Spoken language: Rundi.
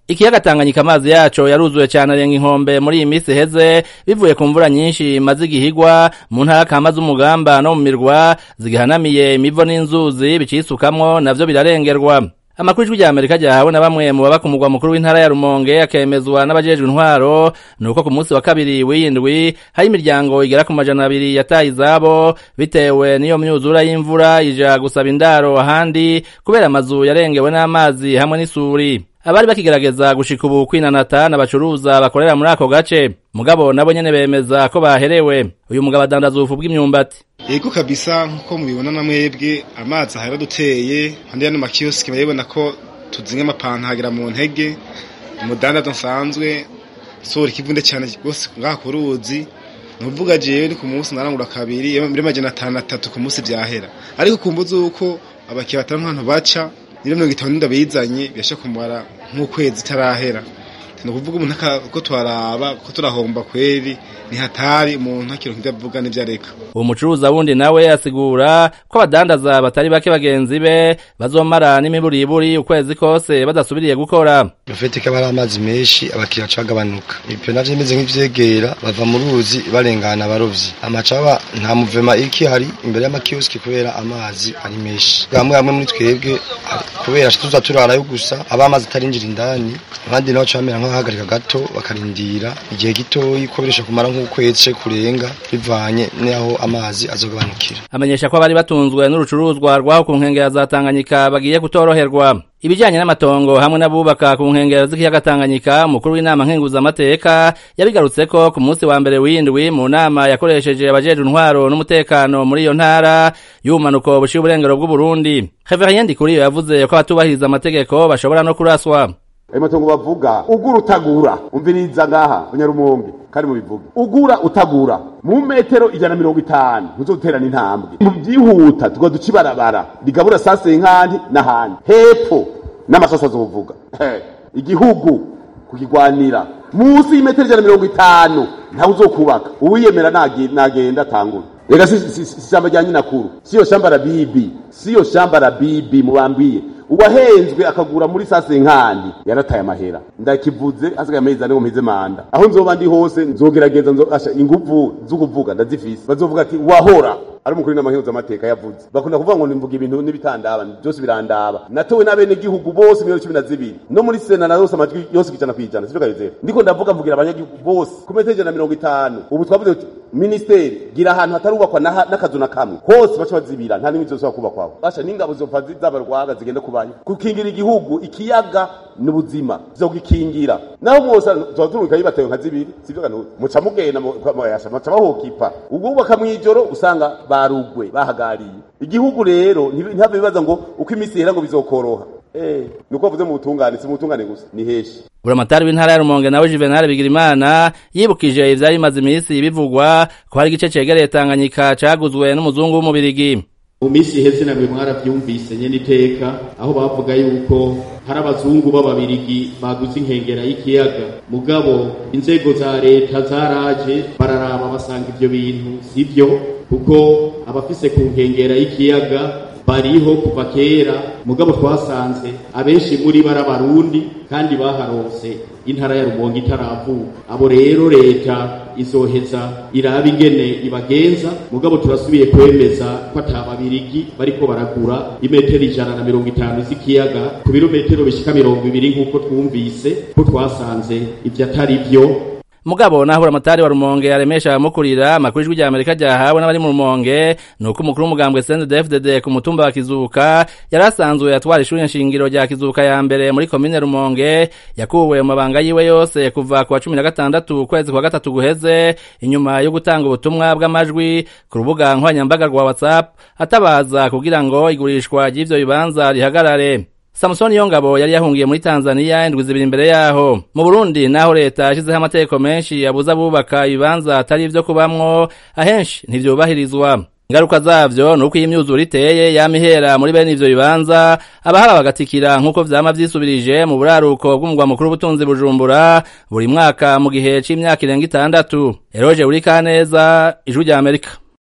ikiyaga Tanganyika amazi yaco yaruzuye cyane arenga inkombe muri iyi minsi heze bivuye ku mvura nyinshi maze igihigwa mu ntara kama z'umugamba no mu mirwa zigihanamiye imivo n'inzuzi bicisukamwo navyo birarengerwa amakuru ijwi rya amerika ryahawe na bamwe mu baba ku mugwa mukuru w'intara ya rumonge akemezwa n'abajejwe intwaro ni uko ku munsi wa kabiri w'iyindwi hari imiryango igera ku majana abiri yataye izabo bitewe n'iyo myuzura y'imvura ija gusaba indaro ahandi kubera amazu yarengewe n'amazi hamwe n'isuri abari bakigerageza gushika ubu kwinanata n'abacuruza bakorera muri ako gace mugabo nabo nyene bemeza ko baherewe uyu mugabo adandaza ubufu bw'imyumbati yego kabisa nkuko mubibona na mwebwe amazi ahera duteye handi yano makiyosiki barabibona ko tuzinga amapanta hagera mu ntege umudandaza nsanzwe sohora ikivunde cyane rwose ngaha ku ruzi nuvuga jewe ni ku munsi narangura kabiri muri majana atanu atatu ku munsi vyahera ariko kumbuza uko abakiriya batari nk'ahantu baca nire mirongo itanu n'inda bizanye birasha kumara nk'ukwezi itarahera ni ukuvuga umuntu ko twaraba ko turahomba kweri ni hatari umuntu akironka ibyo avuga n'ibyo areka uwo mucuruza wundi nawe asigura ko abadandaza batari bake bagenzi be bazomara n'imiburiburi ukwezi kose badasubiriye gukora bafite ko ari amazi menshi abakiriya cagabanuka ibyo navyo bimeze nk'ivyegera bava mu ruzi barengana abarovyi amacaba nta muvema iki hari imbere y'amakioski kubera amazi ari menshi bamwe bamwe muri twebwe kubera tuza turarayo gusa aba amazi atarinjira indani abandi nabo camera nk'abahagarika gato bakarindira igihe gitoyi ko birisha kumara nk'ukwezi kurenga bivanye n'aho amazi azogabanukira amenyesha ko abari batunzwe n'urucuruzwa rwaho ku nkengera za Tanganyika bagiye kutoroherwa ibijanye n'amatongo hamwe n'abubaka ku nkengero z'ikiyaga Tanganyika umukuru w'inama nkenguzamateka yabigarutseko ku munsi wa mbere w'indwi mu nama yakoresheje abajejwe intwaro n'umutekano muri iyo ntara y'ubumanuko bushiye uburengero bw'uburundi Reverien Ndikuriyo yavuze ko abatubahiriza amategeko bashobora no kuraswa ayo matongo bavuga ugura utagura umviriza ngaha abanyarumonge kandi mubivuge ugura utagura mu metero ijana na mirongo itanu ntuzoterana intambwe mu byihuta tuga duca ibarabara rigabura sase nkandi n'ahandi hepfo n'amasoso azovuga igihugu kukigwanira munsi y'imetero ijana na mirongo itanu ntawe uzokubaka uwiyemera nagenda atangura rega si shamba rya nyinakuru siyo shamba la bibi siyo shamba la bibi mubambwiye uwahenzwe akagura muri sase nkandi yarataye amahera ndakivuze hasigaye amezi ane ngo mpize manda aho nzoba ndi hose nzogerageza nzosha inguvu z'ukuvuga ndazifise bazovuga ati wahora ari umukuru n'amahinduza amateka yavuze bakunda kuvuga ngo nimvuga ibintu n'ibitandaba byose birandaba natowe n'abene gihugu bose miliyoni cumi na zibiri no muri sena na yose amajwi yose kwijana kwijana sivyo kayizera ndiko ndavuga mvugira abanyagihugu bose ku metero ijana na mirongo itanu ubu twavuze tuti ministeri gira ahantu hatarubakwa n'akazu na kamwe hose baca bazibira nta n'imwe zosaba kubakwaho basha n'ingabo zopfa zabarwaga zigenda kubayo gukingira igihugu ikiyaga n'ubuzima zogikingira naho mwose tuba turunka yibatewe nka zibiri sivyo kantu muca mugenda muca bahokipa ubwo bubaka mw'ijoro usanga barugwe bahagariye igihugu rero ntihave bibaza ngo uko iminsi ihera ngo bizokoroha eh nuko bavuze mu butungane si mu butungane gusa ni heshi buramatari w'intara ya rumonge nawe juvenal bigirimana yibukije ivyari bimaze iminsi bivugwa ko hari igice cegereye tanganyika caguzwe n'umuzungu w'umubirigi mu minsi iheze namwe mwaravyumvise nyene iteka aho bavuga yuko hari abazungu b'ababirigi baguze inkengera y'ikiyaga mugabo inzego za leta zaraje bararaba basanga ivyo bintu sivyo kuko abafise ku nkengera y'ikiyaga bariho kuva kera mugabo twasanze abenshi muri bara barundi kandi baharonse intara ya rumonge itaravuka abo rero leta izoheza iraba ingene ibagenza mugabo turasubiye kwemeza ko atababirigi bariko baragura imetero ijana na mirongo itanu z'ikiyaga ku birometero bishika mirongo ibiri nk'uko twumvise ko twasanze ivyo atari vyo mugabo naho buramatari wa rumonge aremesha abamukurira amakuru ijwi rya amerika ryahawe n'abari mu rumonge ni uko umukuru w'umugambwe sndfdd ku mutumba wa kizuka yari asanzwe atwara ishuri nshingiro rya kizuka ya mbere muri komine rumonge yakuwe mu mabanga yiwe yose kuva ku wa cumi na gatandatu ukwezi kwa gatatu guheze inyuma yo gutanga ubutumwa bw'amajwi ku rubuga nkoranyambaga rwa whatsapp atabaza kugira ngo igurishwa ry'ivyo bibanza rihagarare Samson Yongabo yari yahungiye muri Tanzania indwi zibiri imbere yaho. Mu Burundi naho leta yashizeho amategeko menshi yabuza abubaka ibibanza atari ivyo kubamwo ahenshi ntivyubahirizwa. Ingaruka zavyo nuko iyi myuzure iteye yamihera muri bene ivyo bibanza abahaba bagatikira nk'uko vyama vyisubirije mu buraruko bw'umugwa mukuru w'ubutunzi Bujumbura buri mwaka mu gihe c'imyaka irenga itandatu. Eroje Urikaneza, Ijwi rya Amerika.